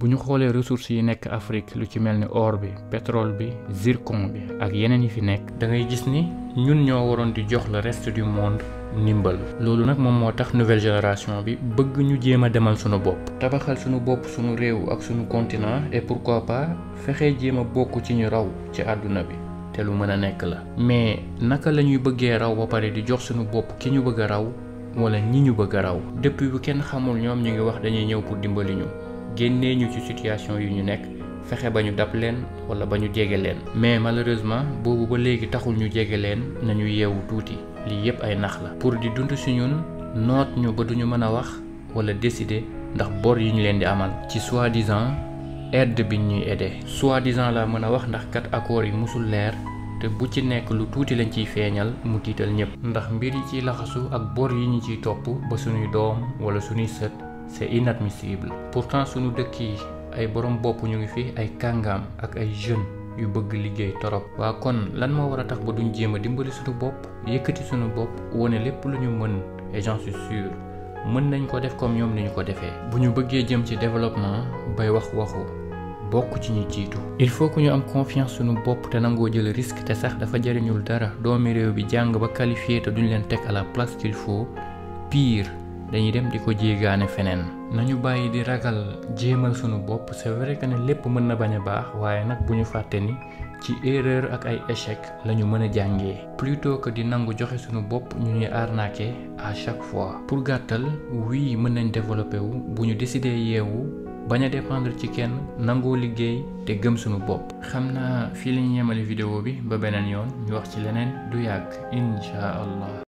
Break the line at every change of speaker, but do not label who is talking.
bu ñu xoolee ressources yi nekk Afrique lu ci mel ni or bi pétrole bi zircon bi ak yeneen yi fi nekk da ngay gis ni ñun ñoo waroon di jox le reste du monde ndimbal loolu nag moom moo tax nouvelle génération bi bëgg ñu jéem a demal sunu bopp tabaxal sunu bopp sunu réew ak sunu continent et pourquoi pas fexe jéem a bokk ci ñu raw ci àdduna bi te lu mën a nekk la mais naka la ñuy bëggee raw ba pare di jox sunu bopp ki ñu bëgg a raw wala ñi ñu bëgg a raw depuis bu kenn xamul ñoom ñu ngi wax dañuy ñëw pour dimbali ñu génnee ñu ci situation yu ñu nekk fexe ba ñu dab leen wala ba ñu jege leen mais malheureusement boobu ba léegi taxul ñu jege leen nañu yeewu tuuti lii yépp ay nax la pour di dund si ñun noot ñu ba duñu mën a wax wala décider ndax bor yi ñu leen di amal ci soi-disant aide bi ñuy aider soi-disant la mën a wax ndax kat accords yi musul leer te bu ci nekk lu tuuti lañ ciy feeñal mu tiital ñëpp ndax mbir yi ciy laxasu ak bor yi ñu ciy topp ba suñuy doom wala suñuy sët c'est inadmissible pourtant suñu dëkk yi ay borom bopp ñu ngi fi ay kàngaam ak ay jeunes yu bëgg liggéey torop waa kon lan moo war a tax ba duñ jéem a dimbali suñu bopp yëkkati suñu bopp wane lépp lu ñu mën et j'en suis sûr mën nañ ko def comme ñoom ni ñu ko defee bu ñu bëggee jëm ci développement bay wax waxu bokk ci ñi jiitu il faut que ñu am confiance suñu bopp te nangoo jël risque te sax dafa jariñul dara doomi réew bi jàng ba qualifié te duñ leen teg à la place qu'il faut pire dañuy dem di ko jéegaane feneen nañu bàyyi di ragal jéemal sunu bopp c'est vrai que ne lépp mën na bañ a baax waaye nag bu ñu fàtte ni ci erreur ak ay échec la ñu mën a jàngee plutôt que di nangu joxe sunu bopp ñu ñuy arnaquer à chaque fois pour gàttal oui mën nañ développer wu bu ñu décider yeewu bañ a dépendre ci kenn nangoo liggéey te gëm sunu bopp xam naa fii la ñu yemale vidéo bi ba beneen yoon ñu wax ci leneen du yàgg incha allah